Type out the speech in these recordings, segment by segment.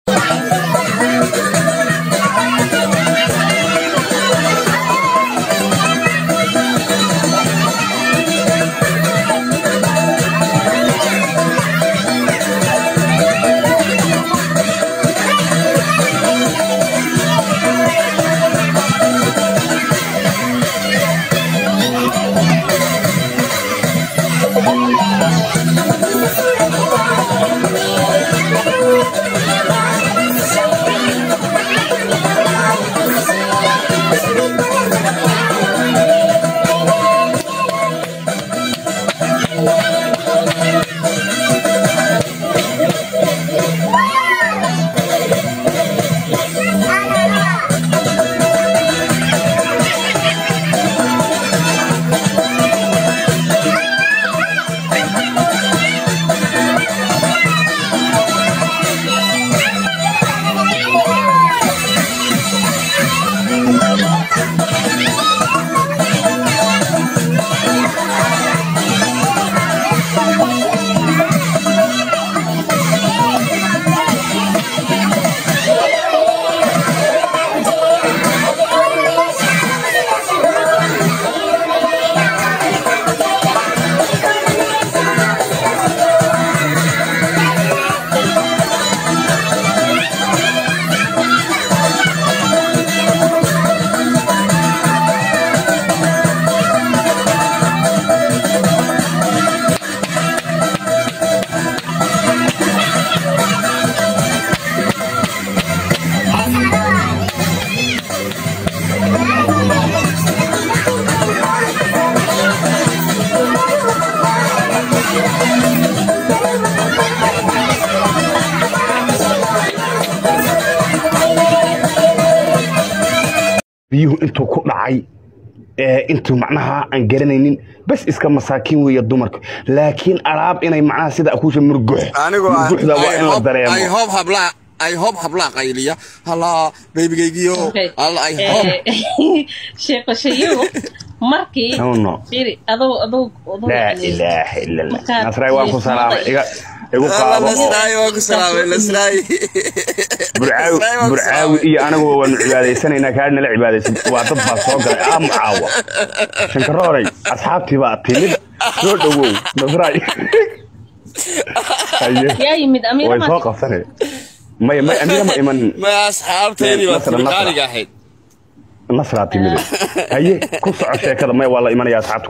biyuhu intuu ku dhacay intuu macnaha aan garanaynin bas iska masaakiin weeye dumarka laakiin alaab inay macnaha sida akuusha murgux murguxda waa in la dareemo ay hoob hablaa ay hoob hablaa qayliya halaa beybigaygiyo alla ay hoob sheeqashayo markii No, no. firi adoo adoo adoo laa yani- ilaaha ila allah Markaad nasray waan ku salaamay iga igu alla qaado oo lasraay waa ku salaamay lasraay burcaawi burcaawi iyo anaguba waanu cibaadaysanaynaa kaa nala cibaadaysan waa dad baa soo galay aamu caawa shankarooray asxaabtii baa timid soo dhowow nasray Haye. yaa yimid amiira way soo ma qabsanay may may aniga ma iman ma asxaabteedii waa Nasra, Nasra. timiqaaliga ahayd nasraa timid haye ku soco sheekada may waa la imanaya asxaabta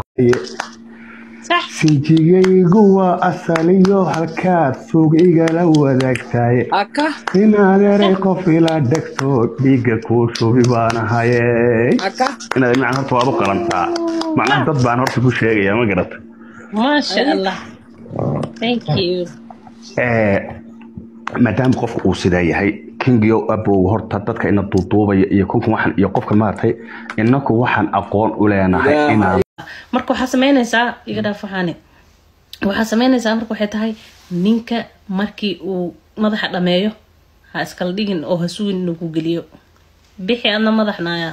sax sinjigaygu waa asaliyo halkaad suug igala wadaagtahay aka inaad eray qof ila dhegto dhiigga kuu shubi baan ahaye aka inaad macna horta waad u qalantaa macnaha dad baan horta ku sheegaya ma garata maasha allah thank you Eh, maadaama qofka uu sidaa yahay kingiyo abow horta dadka ina duuduubaya iyo kunkan waxan iyo qofka maaragtay inaku waxaan aqoon u leenahay inaan marka waxaa samaynaysaa iga dhaaf waxaani waxaa samaynaysaa marka waxay tahay ninka markii uu madaxa dhameeyo ha iskala dhigin oo ha sugin inuu ku geliyo bixi adna madax naaya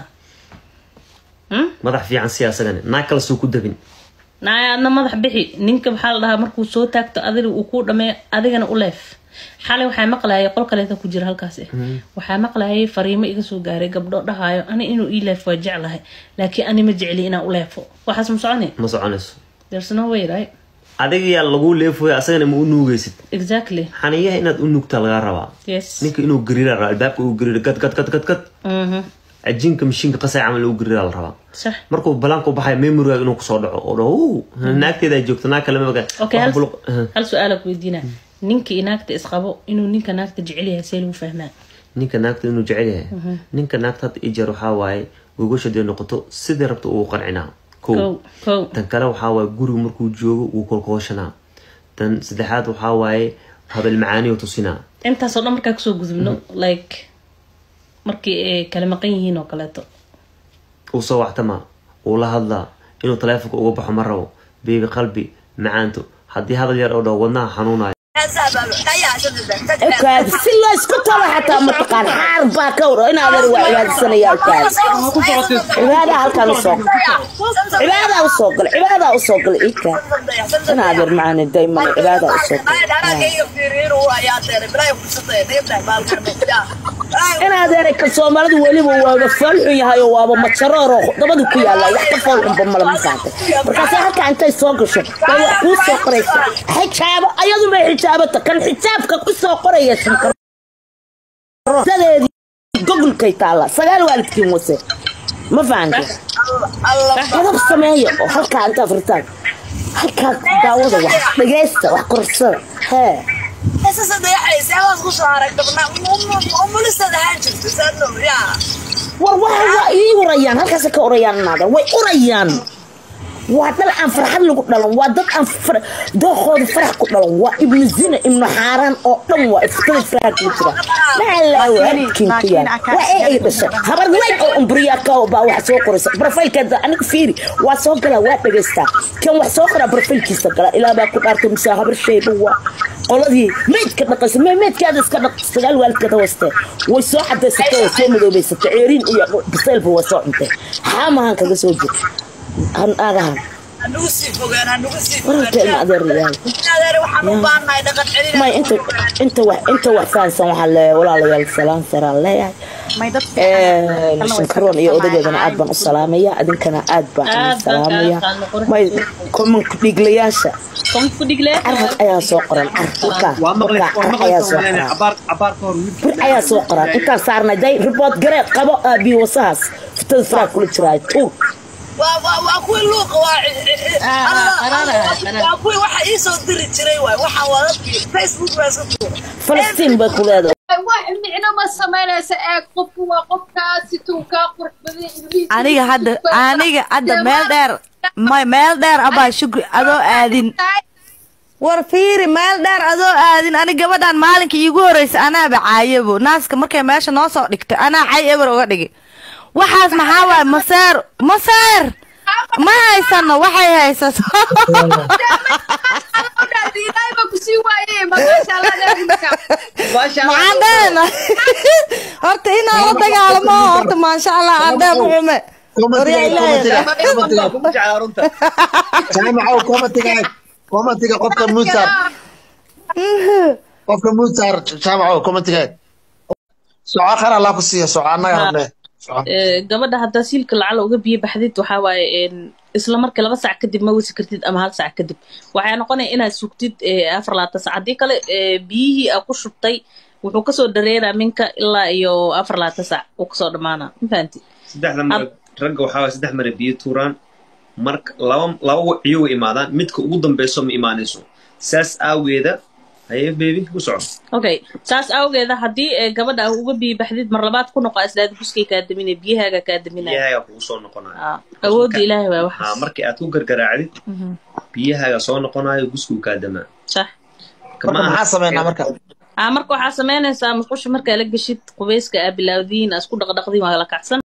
Hmm? madax fiican siyaasadane naag kale suu ku dabin naaya adna madax bixi ninka waxaa la dhahaa markuu soo taagto adiga uu kuu dhameeyo adigana u leef xalay waxaa maqlayay qol kaleeta ku jira halkaas eh. waxaa maqlayay fariimo iga soo gaaray gabdho dhahaayo ani inuu ii leef waa jeclahay laakiin ani ma jecli inaan u leefo waxaas ma soconi ma soconayso there's no way right adiga yaa lagu leefoya asagana ma u nuugaysid exactly xaniyaha inaad u nuugtaa lagaa rabaa yes ninka inuu gariira rabaa albaabka uu gariiro gad gad gad gad gad Mhm. cajiinka mashiinka qasay camal uu gariira la rabaa sax markuu balaanka u baxaya memorigaaga inuu kusoo dhaco oo dhaho "Uu, naagteedaa joogto naag kale maga okay hal, hal su-aala ku weydiina ninka iyo naagta isqabo inuu ninka naagta jecel yahay see lagu fahmaa ninka naagta inuu jecel yahay ninka naagta hadda ijeer waxaa waaye gogosha dee noqoto sidii rabta uu qancinaa kow kow kow tan kale waxaa waaye guriga markuu joogo wuu kolkooshanaa tan saddexaad waxaa waaye habel macaaniyo tusinaa intaasoo dhan markaa kusoo gudubno like markii ay kala maqan yihiin oo kaleeto uu soo waxtama uu la hadlaa inuu taleefonka uga baxo ma rabo beebi qalbi macaanto haddii hadal yar oo dhaho wadnaha xanuunayo okaadi si loo isku talo xataa mataqaan xaar baa ka waro in adeer waa cibaadsanaya okaadi cibaadaa halkaan usoo cibaadaa usoo gal cibaadaa usoo gal ika in adeer macani dayman cibaadaa usoo gal in adeeray ka soomaalidu weliba waaba foolxun yahay oo waaba majarooro dabadu ku yaalla wax ka foolxunba male ma fahamtay markaase halkaa intay soo gasho bay wax kuu soo qoraysa xijaabo ayadu bay xijaabata kan xijaabka ku soo qoraya shankarodadeedii gogolkay taalla sagaal waalidkiin wase ma fahamtay qadab sameeya oo halkaa intaa furtaan halkaa daawada wax dhagaysta wax korsada hee war waxa waa ii urayaan halkaas ka urayaan inaada way urayaan waa dal aan farxad lagu dhalan waa dad aan dookooda farax ku dhalan waa ibnu zina ibnu xaaraan oo dhan waa iftada faraha ku jira maxalaawaadkiin ku yaal waa ee ay dhashay habar weyn oo umburiyaa ka baa wax soo qoraysa brofaylkeeda aniga fiiri waa soo galaa waa dhegaystaa kan wax soo qoraa brofaylkiisa gala ilaa baa ku dhaartay mise habar shayba waa qoladii meydka dhaqaysa me meydkaada iska dhaq sagaal waalidkeeda waste way soo cadaysatay way soo madoobaysatay ceeriin iyo biseylba waa soo cuntay xaamahan kaga soo jira agahan may inta inta wax inta wax fahansan waxaa leeyahay walaalayaal salaan saraan leeyahay shankaroon iyo odageedana aad baan u salaamaya idinkana aad baan u salaamaya may komanku dhiglayaasha carrad ayaa soo qoran car ayaa soo qoran bir ayaa soo qoran intaan saarnay day ribood garee qabo aabiyo wasahaas fitada faraa kula jiraayo tuur waa kuwii luuqa waa kuwii waxa ii soo diri jiray waay waxaan waa dadkii facebook baa iska tuura falastiin bay ku leedahay wax micno ma samaynaysa eeg qofku waa qofkaasi tuu kaa qurux badan ilmihiisa aniga hadda aniga hadda meel dheer may meel dheer abaa shukri adoo aadin war fiiri meel dheer adoo aadin ani gabadhan maalinka iigu horeysa anaaba caayabo naaska markay meesha noo soo dhigtay anaa cay eber uga dhigi waxaas maxaa waay maseer maseer ma haysano waxay haysato maxaan dheena horta inaan la dagaalamo horta maasha allah adheeb xume jaamacow komatigaag komatiga qofka muusar qofka muusar jaamacow komatigaag soco khar allah ku siiya soco annaga rabnee gabadha haddaa siilka lacala uga biyo baxdid waxaa waaye isla markii laba sac kadib ma wasi kartid ama hal sac kadib waxay noqonaya inaad sugtid afar labaatan sac haddii kale biyihii aa ku shubtay wuxuu kasoo dareeraa minka ilaa iyo afar labaatan sac uu kasoo dhamaana ma fahanti saddexda mar ragga waxaa waay saddex mare biyo tuuraan marka laba laba wiciyo way imaadaan midka ugu dambeyso ma imaanayso saas aageeda haye bebi ku soco okay saas awgeeda haddii gabadha aa uga biyo baxdid mar labaad ku noqo islaada guskay kaa daminaya biyahaaga kaa daminaya biyahaaga kugu soo noqonaya awoodda ilaahay waa haa waxaas markii aad ku gargaraacdid biyahaaga soo noqonayo guskuu kaa damaa sax marka maxaa sameynaa marka aa marka waxaa samaynaysaa musqusha markaa la geshid qubeyska aa bilaawdiin aa isku dhaqdhaqdiin waa la kacsan